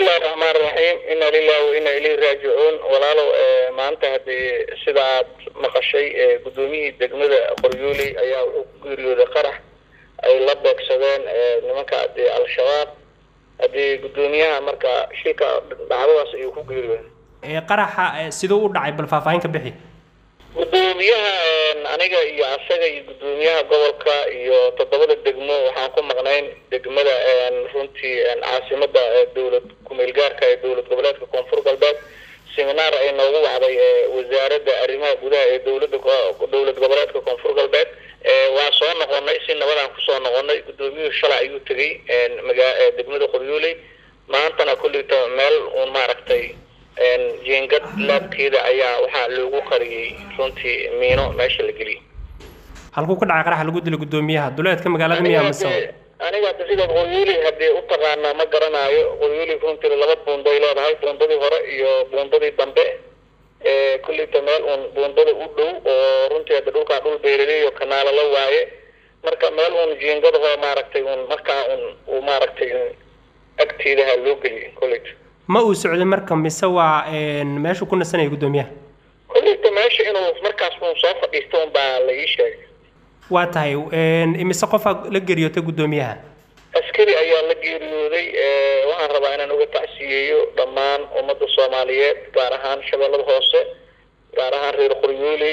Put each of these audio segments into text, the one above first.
bismillahi raxmaan raxiim ina lilahi wa ina ilayhi raajicuun walaalow maanta haddii sida aad maqashay guddoomiyihii degmada qoryooley ayaa wuxuu ku geeriyooday qarax ay la beegsadeen nimanka haddii al-shabaab haddii guddoomiyaha marka shilka dhacdadaas ayuu ku geeriyooday qaraxa siduu u dhacay bal faahfaahin ka bixi guddoomiyaha aniga iyo asaga iyo guddoomiyaha gobolka iyo toddobada degmo waxaan ku maqnayn degmada runtii caasimada dowlad kumeel gaarka ee dowlad goboleedka koonfur galbeed seminaar ay noogu wacday wasaaradda arrimaha gudaha ee dowlada dowlad goboleedka koonfur galbeed waa soo noqonay si nabadaan kusoo noqonay guddoomiyuhu shalay ayuu tegey magaa degmada qoryooley maantana kulleyta meel uun maaragtay jeengad laabkeeda ayaa waxaa loogu qariyey runtii miino meesha la geliyay halkuu ka dhacay qaraxa lagu dilay guddoomiyaha duleedka magaalada miyaa mise aniga hadda sidaad qoryooley haddii u taqaanaa ma garanaayo qoryooley runtii laba buunday leedahay buundadii hore iyo buundadii dambe kulleyta meel uun buundada u dhow oo runtii hadda dhulkaa dhul beeraleyo kanaalo la waaye marka meel uun jeengadaho maaragtay uun markaa un uu maaragtay agteedaha loo geliyay kulleyta ma uu socday marka mise waa meeshuu ku nasanaya guddoomiyaha kulleyta meesha inuu markaas uun soo fadhiisto un baa la ii sheegay waa tahay imise qofaa la geeriyootay guddoomiyaha askari ayaa la geeriyooday waxaan rabaa inaan uga tacsiyeeyo dhammaan ummadda soomaaliyeed gaar ahaan shabeellada hoose gaar ahaan reer qoryooley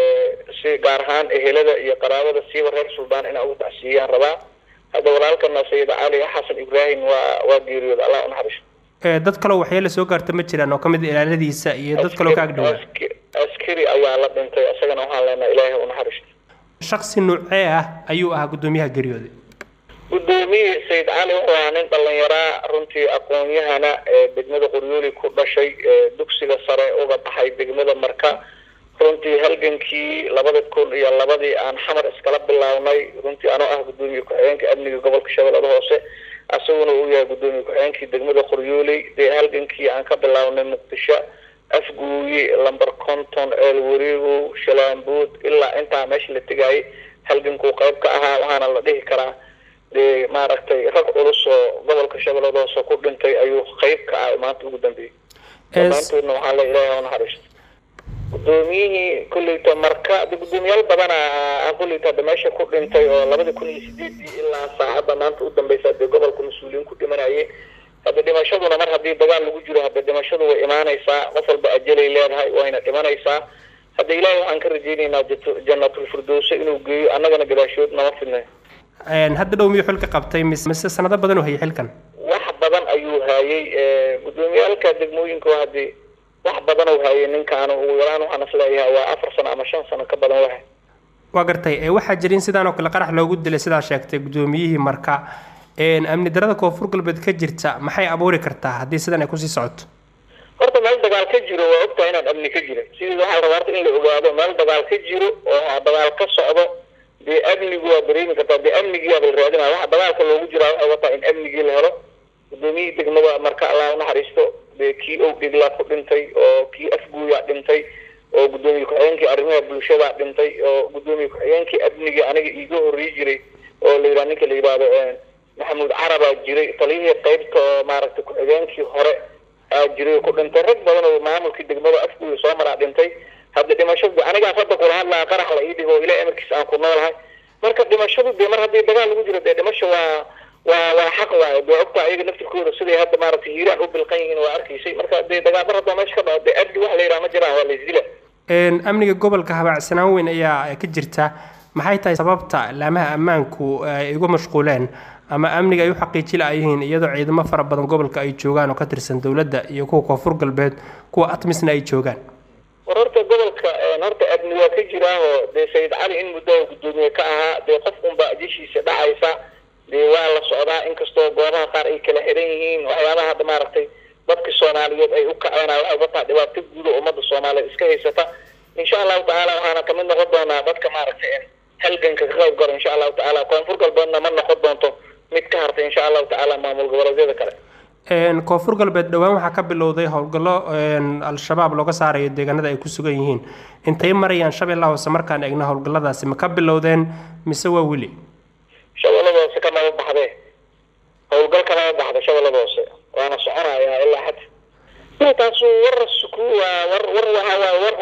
si gaar ahaan ehelada iyo qaraabada siiba reer suldaan inaan uga tacsiiyeyaan rabaa hadda walaalkana sayid cali xasan ibraahim waa waa geeriyooda allah unaxariisto dad kaloo waxyeela soo gaarta ma jiraan oo ka mid ilaaladiisa iyo dad kaloo ka agdhawaa askari ayaa la dhintay isagana waxaan leenahay ilaahay u naxariisto shaksi nuucee ah ayuu ahaa guddoomiyaha geeriyooday guddoomiye sayid cali wuxuu ahaa nin dhalinyaraa runtii aqoon-yahana ee degmada qoryooli ku dhashay dugsiga sare uga baxay degmada marka runtii halgankii labada kun iyo labadii aan xamar iskala bilaabnay runtii anoo ah guddoomiye ku-xigeenka amniga gobolka shabeellada hoose asaguna uu yahay guddoomiye ku-xigeenkii degmada qoryooley dee halgankii aan ka bilaabnay muqdisho afguuye lamber conton eel wareegow shalaambood ilaa intaa meesha la tegaayay halgankuu qayb ka ahaa waxaana la dhihi karaa dee maaragtay rag culus oo gobolka shabeellada hoose ku dhintay ayuu qayb ka ah maanta ugu dambeeyey dhammaantoodna waxaa la ilaahay unaxariisto guddoomiyihii kulleyta marka de guddoomiyaal badana kulleyta hadda meesha ku dhintay oo labada kun iyo sideedii ilaa saacadda maanta u dambeysa dee gobolka mas-uuliyiin ku dhimanayay hadda dhimashaduna mar haddii dagaal lagu jiro hadda dhimashadu way imaanaysaa qof walba ajalay leedahay wayna dhimanaysaa hadda ilaahay waxaan ka rajeynaynaa jannatul firdowse inuu geeyo annagana gadaashood nama fidnay hadda dhow miyuu xilka qabtay mise mise sanado badan uu hayay xilkan wax badan ayuu haayay guddoomiyaalka degmooyinka haddii wax badan uu haayay ninkaanu ugu yaraan waxaan isleeyahay waa afar sano ama shan sano ka badan wahay waa gartay waxaa jirin sidaan oo kale qarax loogu dilay sidaa sheegtay guddoomiyihii marka amni darada koonfur galbeed ka jirta maxay abuuri kartaa haddii sidan ay kusii socoto horta meel dagaal ka jiro waa ogtahay inaan amni ka jirin sidii waxaa la rabaa horta in la ogaado meel dagaal ka jiro oo dagaal ka socdo dee amnigu waa dareemi kartaa dee amnigiiaba la raadinaya waxa dagaalka loogu jiraa waxay wataa in amnigii la helo guddoomiyihii degmada marka allah unaxariisto dee kii ow dhiglaa ku dhintay oo kii afguuyaa dhintay oo guddoomiye ku-xigeenkii arrimaha bulshadaa dhintay oo guddoomiye ku-xigeenkii amnigii aniga iiga horrey jiray oo la yidhaha ninka la yidhaahdo maxamuud carabaa jiray taliyihii qaybta oo maaragtay ku-xigeenkii hore aa jiray ku dhintay rag badan oo maamulkii degmada afguuya soo maraa dhintay hadda dhimashadu anigaas hadda kula hadlaa qarax la ii dhigo ilaa emarkiisa aan ku noolahay marka dhimashadu dee mar haddii dagaal lagu jiro dee dhimasho waa waa waa xaq waaye dee ogta ayaga naftirkooda siday hadda maaragtay hiiraan u bilqan yihiin waa arkaysay marka dee dagaal mar haddoo meesha ka dhaco dee abdi wax la yidhaha ma jiraan waa la isdila amniga gobolka habaacsanaan weyn ayaa ka jirta maxay tahay sababta laamaha ammaanku ay uga mashquuleen ama amniga ay u xaqiiji la-yihiin iyadoo ciidamo fara badan gobolka ay joogaan oo ka tirsan dowladda iyo kuwa koonfur galbeed kuwa atmisna ay joogaan war horta gobolka horta amni waa ka jiraahoo dee sayid cali in muddo guddoomiye ka ahaa dee qof unba jeshiisa dhacaysa dee waa la socdaa inkastoo goobaha qaar ay kala xiran yihiin waxyaabaha hadda maaragtay dadka soomaaliyeed ay u kaceenaa waxay wataa dhibaato guud oo ummadda soomaaliyeed iska haysata insha allahu tacaala waxaana kamid noqon doonaa dadka maaragtay halganka ka qayb galo insha allahu tacaala koonfur galbeedna ma noqon doonto mid ka hartay insha allahu tacaala maamul goboleedyada kale koonfur galbeed dhowaan waxaa ka bilowday howlgallo al-shabaab looga saarayo deegaanada ay ku sugan yihiin intay marayaan shabeellaha hoose markaan eegno howlgalladaasi ma ka bilowdeen mise waa weli shabeellada hoose kamaba baxdee howlgal kamaba baxda shabeellada hoose waana soconayaa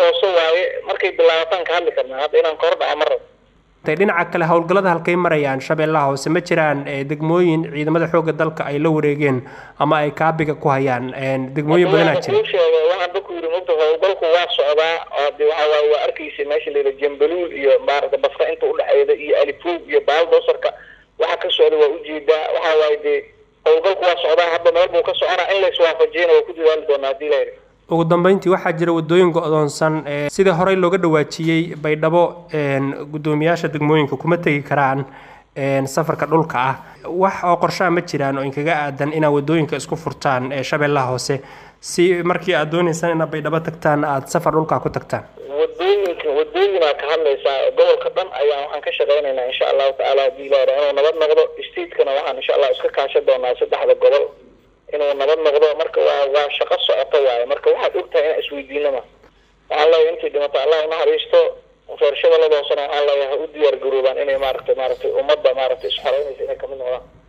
hoose waaye markay bilaabataan ka hadli karnaa hadda inaan kahor dhaca ma rabo dhinaca kale howlgallada halkay marayaan shabeellaha hoose ma jiraan degmooyin ciidamada xoogga dalka ay la wareegeen ama ay kaabiga ku hayaan degmooyin badanaa jira sheegay waxaan ba ku yidhi mogta howlgalku waa socdaa de waxa waaye waa arkaysa meesha layidha jambaluul iyo maarata baska inta udhexeeda iyo alifoog iyo baaldosarka waxa ka socda waa ujeedaa waxa waaye dee howlgalku waa socdaa hadda meel buu ka soconaa in laiswaafajiyana waa ku dadaali doonaa hadii la yidhi ugu dambeyntii waxaa jira wadooyin go-doonsan sidii horey looga dhawaajiyey baydhabo guddoomiyaasha degmooyinka kuma tegi karaan safarka dhulka ah wax oo qorshaha ma jiraan oo inkaga aadan inaad wadooyinka isku furtaan shabeellaha hoose si markii aad dooneysaan inaad baydhabo tagtaan aada safar dhulka ku tagtaan wadooyinka wadooyinaa ka hadlaysaa gobolka dhan ayaa waxaan ka shaqeynaynaa insha allahu tacaala hadii la yidha inuu nabad noqdo statekana waxaan insha allah iska kaashan doonaa saddexda gobol inuu nabad noqdo marka waa waa shaqo socoto waaye marka waxaad ogtahay inaa isweydiinama waxaa leeyahay intii dhimato allah unaxariisto reer shabeellada hoosena waxaa leeyahay ha u diyaar garoobaan inay maaragtay maaragtay ummadda maaragtay isxoreynaysa inay kamid noqdaan